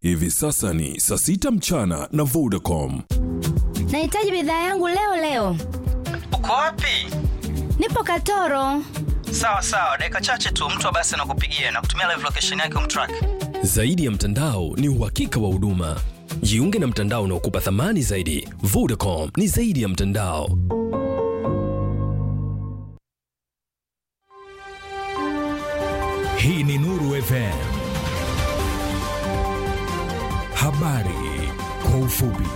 Hivi sasa ni saa sita mchana na Vodacom. Nahitaji bidhaa yangu leo leo. Uko wapi? Nipo Katoro. Sawa sawa, dakika chache tu mtu wa basi anakupigia na kutumia live location yake umtrack. Zaidi ya mtandao ni uhakika wa huduma. Jiunge na mtandao unaokupa thamani zaidi. Vodacom ni zaidi ya mtandao. Hii ni Nuru FM. Habari kwa ufupi.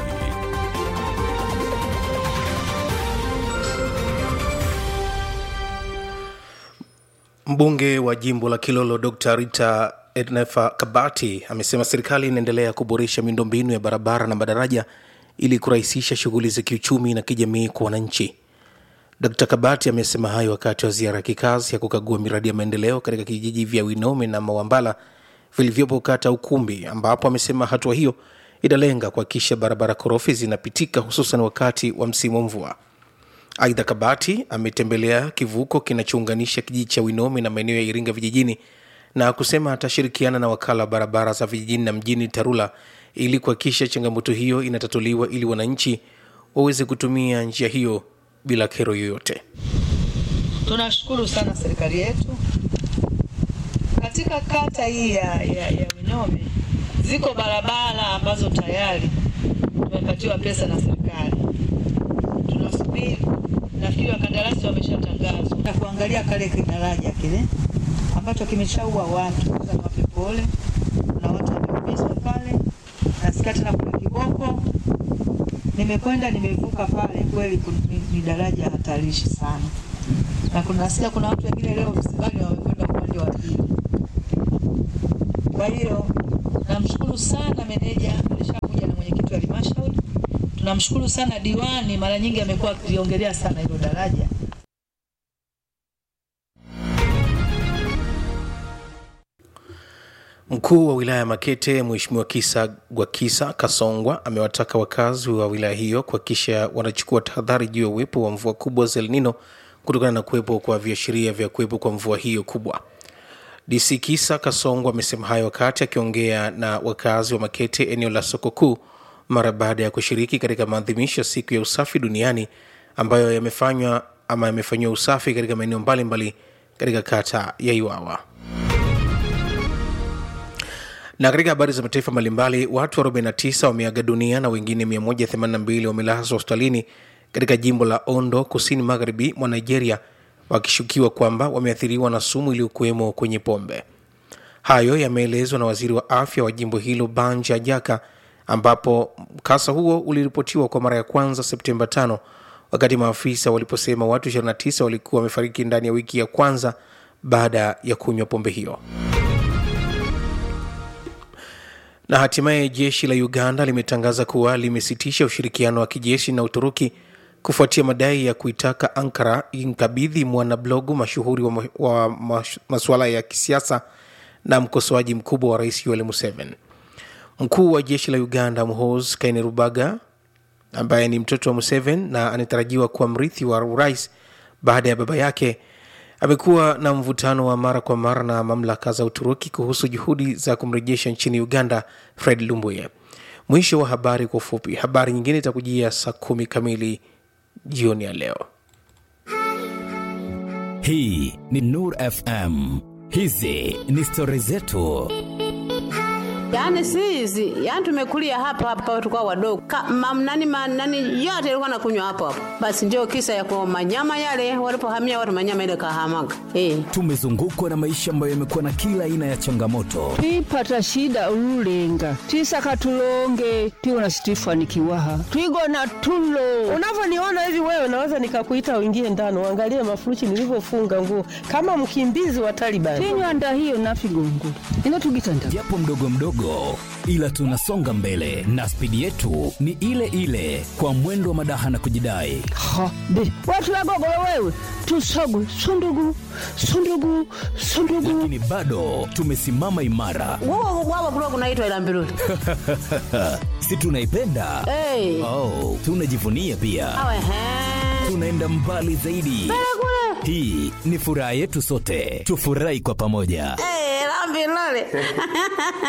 Mbunge wa jimbo la Kilolo Dr. Rita Ednefa Kabati amesema serikali inaendelea kuboresha miundombinu ya barabara na madaraja ili kurahisisha shughuli za kiuchumi na kijamii kwa wananchi. Dr. Kabati amesema hayo wakati wa ziara ya kikazi ya kukagua miradi ya maendeleo katika kijiji vya Winome na Mawambala vilivyopo kata Ukumbi, ambapo amesema hatua hiyo inalenga kuhakikisha barabara korofi zinapitika hususan wakati wa msimu wa mvua. Aidha, Kabati ametembelea kivuko kinachounganisha kijiji cha Winome na maeneo ya Iringa vijijini na kusema atashirikiana na wakala wa barabara za vijijini na mjini TARURA ili kuhakikisha changamoto hiyo inatatuliwa ili wananchi waweze kutumia njia hiyo bila kero yoyote. Tunashukuru sana serikali yetu katika kata hii ya, ya, ya Winome ziko barabara ambazo tayari tumepatiwa pesa na serikali, tunasubiri. Nafikiri wakandarasi wameshatangazwa na kuangalia kale kidaraja kile ambacho kimeshaua watu. Sasa niwape pole, kuna watu wameumizwa pale. Nasikia tena kuna kiboko, nimekwenda nimevuka pale, kweli kun- ni- ni daraja hatarishi sana, na kuna nasikia kuna watu wengine leo msibani wamekwenda upande wa pili. Kwa hiyo namshukuru sana meneja, alishakuja na mwenyekiti wa halmashauri. Tunamshukuru sana diwani, mara nyingi amekuwa akiliongelea sana hilo daraja. Mkuu wa wilaya ya Makete Mheshimiwa Kisa Gwakisa Kasongwa amewataka wakazi wa wilaya hiyo kuhakikisha wanachukua tahadhari juu ya uwepo wa mvua kubwa za El Nino kutokana na kuwepo kwa viashiria vya kuwepo kwa mvua hiyo kubwa. DC Kisa Kasongwa amesema hayo wakati akiongea na wakazi wa Makete eneo la soko kuu mara baada ya kushiriki katika maadhimisho ya siku ya usafi duniani ambayo yamefanywa ama yamefanyiwa usafi katika maeneo mbalimbali katika kata ya Iwawa. Na katika habari za mataifa mbalimbali, watu 49 wameaga dunia na wengine 182 wamelazwa hospitalini katika jimbo la Ondo, kusini magharibi mwa Nigeria, wakishukiwa kwamba wameathiriwa na sumu iliyokuwemo kwenye pombe. Hayo yameelezwa na waziri wa afya wa jimbo hilo Banja Ajaka, ambapo mkasa huo uliripotiwa kwa mara ya kwanza Septemba 5 wakati maafisa waliposema watu 29 walikuwa wamefariki ndani ya wiki ya kwanza baada ya kunywa pombe hiyo. Na hatimaye jeshi la Uganda limetangaza kuwa limesitisha ushirikiano wa kijeshi na Uturuki kufuatia madai ya kuitaka Ankara imkabidhi mwanablogu mashuhuri wa, wa mas- masuala ya kisiasa na mkosoaji mkubwa wa rais Yoweri Museveni. Mkuu wa jeshi la Uganda Muhoozi Kainerubaga ambaye ni mtoto wa Museveni na anatarajiwa kuwa mrithi wa urais baada ya baba yake amekuwa na mvutano wa mara kwa mara na mamlaka za Uturuki kuhusu juhudi za kumrejesha nchini Uganda Fred Lumbuye. Mwisho wa habari kwa ufupi. Habari nyingine itakujia saa kumi kamili jioni ya leo. Hii ni Nur FM. Hizi ni stori zetu. Yaani si hizi, yaani tumekulia hapa hapa tukao wadogo. Ka, mam, nani, ma, nani yote ilikuwa nakunywa hapo hapo. Basi ndio kisa ya kwa manyama yale walipohamia watu manyama ile kahamaga. Eh. Tumezungukwa na maisha ambayo yamekuwa na kila aina ya changamoto, twipata shida ululenga twisaka tulonge twiwona situifanikiwaha twigona tulo Unavyoniona hivi wewe, naweza nikakuita uingie ndani uangalie mafurushi nilivyofunga nguo kama mkimbizi wa Taliban. tinywanda hiyo nafigongula ino tugitanda japo mdogo mdogo, ila tunasonga mbele na spidi yetu ni ile ile, kwa mwendo wa madaha na kujidai. ha be watulagogolo wewe tusogu sundugu sundugu sundugu Lakini bado tumesimama imara, Wao wao kulikuwa kunaitwa ila mbiruli. si tunaipenda? Eh. Oh, tunajivunia pia, Awe he. tunaenda mbali zaidi. Hii ni furaha yetu sote, tufurahi kwa pamoja. Eh, la mbiruli.